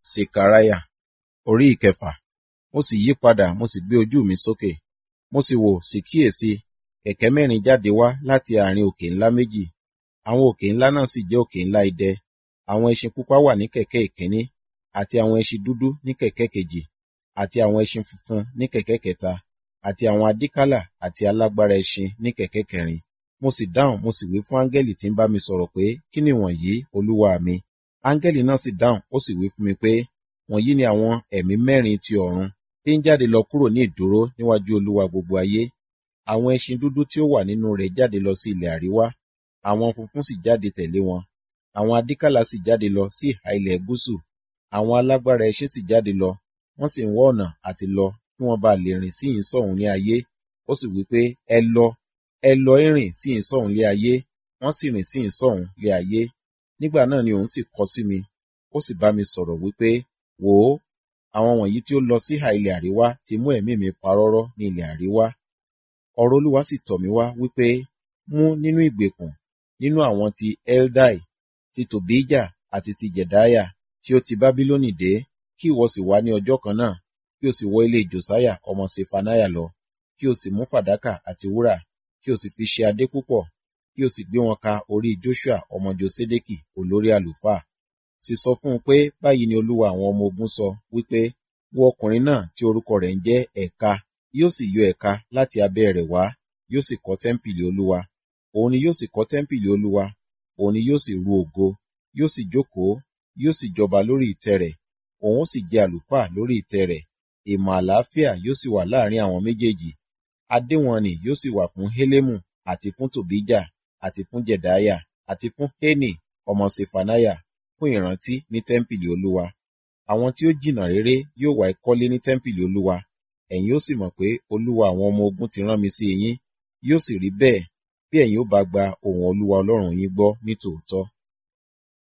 Sekariah orí ìkẹfà. Mo sì yí padà, mo sì gbé ojú mi sókè. Mo sì wò, sì kíyèsi, kẹ̀kẹ́ mẹ́rin jáde wá láti àárín òkè ńlá méjì. Àwọn òkè ńlá náà sì jẹ́ òkè ńlá idẹ. Àwọn ẹṣin pupa wà ní kẹ̀kẹ́ ìkíní, àti àwọn ẹṣin dúdú ní kẹ̀kẹ́ kejì, àti àwọn ẹṣin funfun ní kẹ̀kẹ́ kẹta, àti àwọn adíkálà àti alágbára ẹṣin ní kẹ̀kẹ́ kẹrin. Mo sì dáhùn, mo sì wí fún áńgẹ́lì tí ń bá mi sọ̀rọ̀ pé, kí ni wọ̀nyí, olúwa mi? Áńgẹ́lì náà sì dáhùn, ó sì wí fún mi pé, wọ̀nyí ni àwọn ẹ̀mí mẹ́rin ti ọ̀run tí ń jáde lọ kúrò ní ìdúró níwájú olúwa gbogbo ayé. Àwọn ẹṣin dúdú tí ó wà nínú rẹ̀ jáde lọ sí ilẹ̀ àríwá, àwọn funfun sì jáde tẹ̀lé wọn. Àwọn adíkálà sì jáde lọ sí ìhà ilẹ̀ gúúsù. Àwọn alágbára ẹṣin sì jáde lọ, wọ́n sì ń wá ọ̀nà àti lọ kí wọ́n bá lè rìn sí ìhínsọ̀hún ní ayé. Ó sì wí pé, ẹ lọ, ẹ lọ ìrìn sí ìhínsọ̀hún lé ayé, wọ́n sì rìn sí ìhínsọ̀hún lé ayé. Nígbà náà ni òun sì kọ sí mi, ó sì bá mi sọ̀rọ̀ wípé, wò ó, àwọn wọ̀nyí tí ó lọ sí ìhà ilẹ̀ àríwá ti mú ẹ̀mí mi parọ́rọ́ ní ilẹ̀ àríwá. Ọ̀rọ̀ Olúwa sì tọ̀ mí wá wípé, mú nínú ìgbèkùn, nínú àwọn ti Eldai, ti Tòbíjà àti ti Jedaiah tí ó ti Bábílónì dé, kí ìwọ sì wá ní ọjọ́ kan náà, kí o sì wọ ilé Josiah ọmọ Ṣefaniah lọ, kí o sì mú fàdákà àti wúrà, kí o sì fi ṣe adé púpọ̀, kí o sì gbé wọn ka orí Joshua ọmọ Josedeki olórí àlùfáà. Sì sọ fún un pé báyìí ni Olúwa àwọn ọmọ ogun sọ wípé, wo ọkùnrin náà tí orúkọ rẹ̀ ń jẹ́ Ẹ̀ka, yóò sì yọ ẹ̀ka láti abẹ́ rẹ̀ wá, yóò sì kọ́ tẹ́ḿpìlì Olúwa. Òun ni yóò sì kọ́ tẹ́ḿpìlì Olúwa, òun ni yóò sì ru ògo, yóò sì jókòó, yóò sì jọba lórí ìtẹ́ rẹ̀, òun ó sì jẹ́ àlùfáà lórí ìtẹ́ rẹ̀. Ìmọ̀ àlàáfíà yóò sì wà láàrin àwọn méjèèjì. Adé wọn nì yóò sì wà fún Hélèmù àti fún Tòbíjà àti fún Jedaiah àti fún Hénì ọmọ Ṣefaniah fún ìrántí ní tẹ́ḿpìlì Olúwa. Àwọn tí ó jìnnà réré yóò wá ìkọ́lé ní tẹ́ḿpìlì Olúwa. Ẹ̀yin ó sì mọ̀ pé Olúwa àwọn ọmọ ogun ti rán mi sí yín. Yóò sì rí bẹ́ẹ̀ bí ẹ̀yin ó bá gba ohùn Olúwa Ọlọ́run yín gbọ́ ní tòótọ́.